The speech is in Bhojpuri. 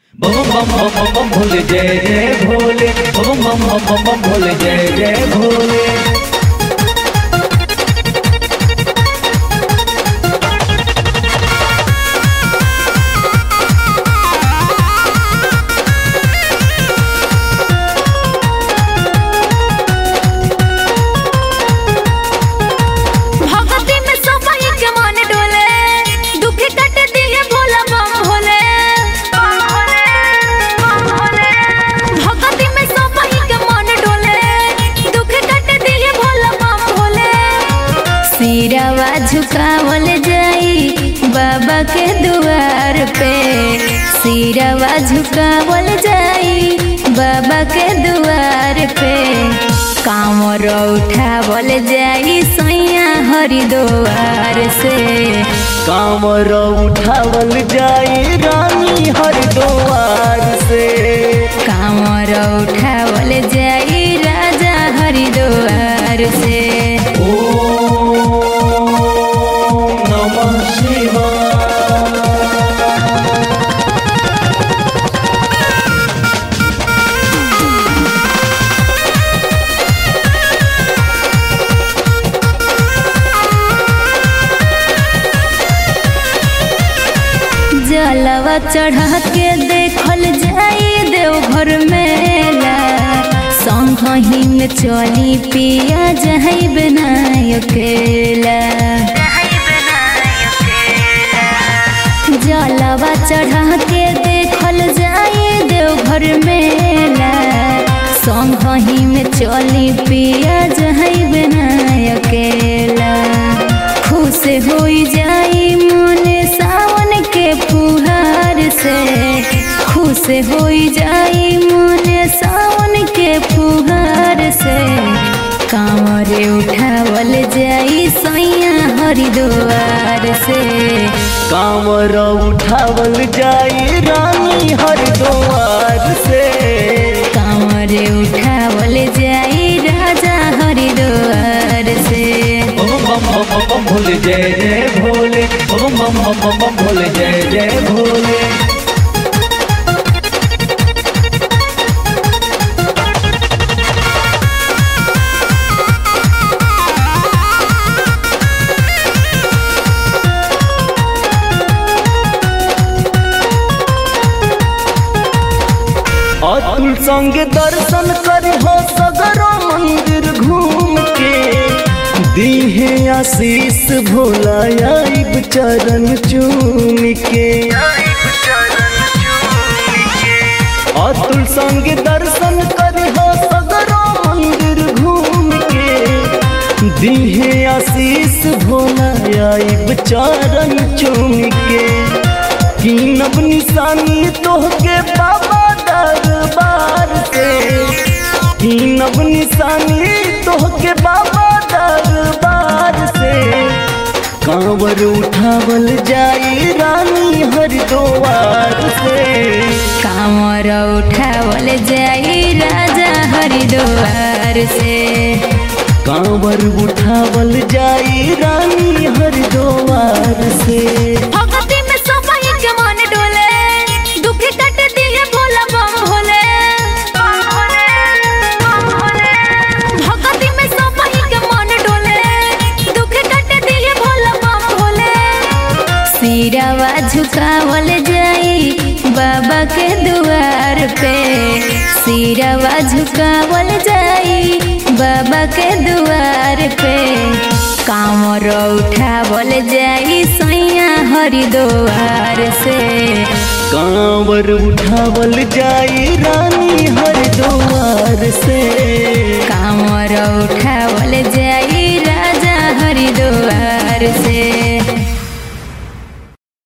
बम बम बम बम बम भोले जय जय भोले बम बम बम बम बम भोले जय जय भोले भगती में सफाई के मन डोले दुख कट दिए भोला बम भोले भगती में सफाई के मन डोले दुख कट दिए भोला बम भोले सिरवा झुकावल जाई बाबा के दुआर पे सिरवा झुकावल जाई बाबा के दुआर पे कामर उठावल जाई सैया हरिद्वार से कामर उठावल जाई रानी हरिद्वार से कामर उठावल जाई राजा हरिद्वार से ओम नमः शिवाय जलवा चढ़ा के देखल जाई देवघर मेला संगही में चली पिया जही बनाय अकेला जलवा चढ़ा के देखल जाई देवघर मेला संगही में चली पिया जही बनाय अकेला खुश होई जाई मन सावन के फुहार से खुश होई जाई मन सावन के फुहार से कांवर उठावल जाई सैया हरिद्वार से कामर उठावल जाई रानी हरिद्वार से कांवर उठावल जाई राजा हरिद्वार से बम बम बम बम बम भोले जय जय भोले बम बम बम बम बम भोले जय जय भोले अतुल संगे दर्शन करी हो सगरो मंदिर घूम के दीहे आशीष भोला आइब चरण चूम के अतुल संगे दर्शन करी हो सगरो मंदिर घूम के दीहे आशीष भोला आइब चरण चूम के कीनब निशानी तोहके बाबा दरबार से कीनब निशानी तोहके बाबा दरबार से कांवर उठावल जाई रानी हरिद्वार से कांवर उठावल जाई राजा हरिद्वार से कांवर उठावल जाई रानी हरिद्वार से भगती में सफाई के मन डोले दुख कट दिए भोला बम भोले भगती में सफाई के मन डोले दुख कट दिए भोला बम भोले सिरवा झुकावल जाई बाबा के दुआर पे सिरवा झुकावल जाई बाबा के दुआर पे कांवर उठावल जाई सैया हरिद्वार से कांवर उठावल जाई रानी हरिद्वार से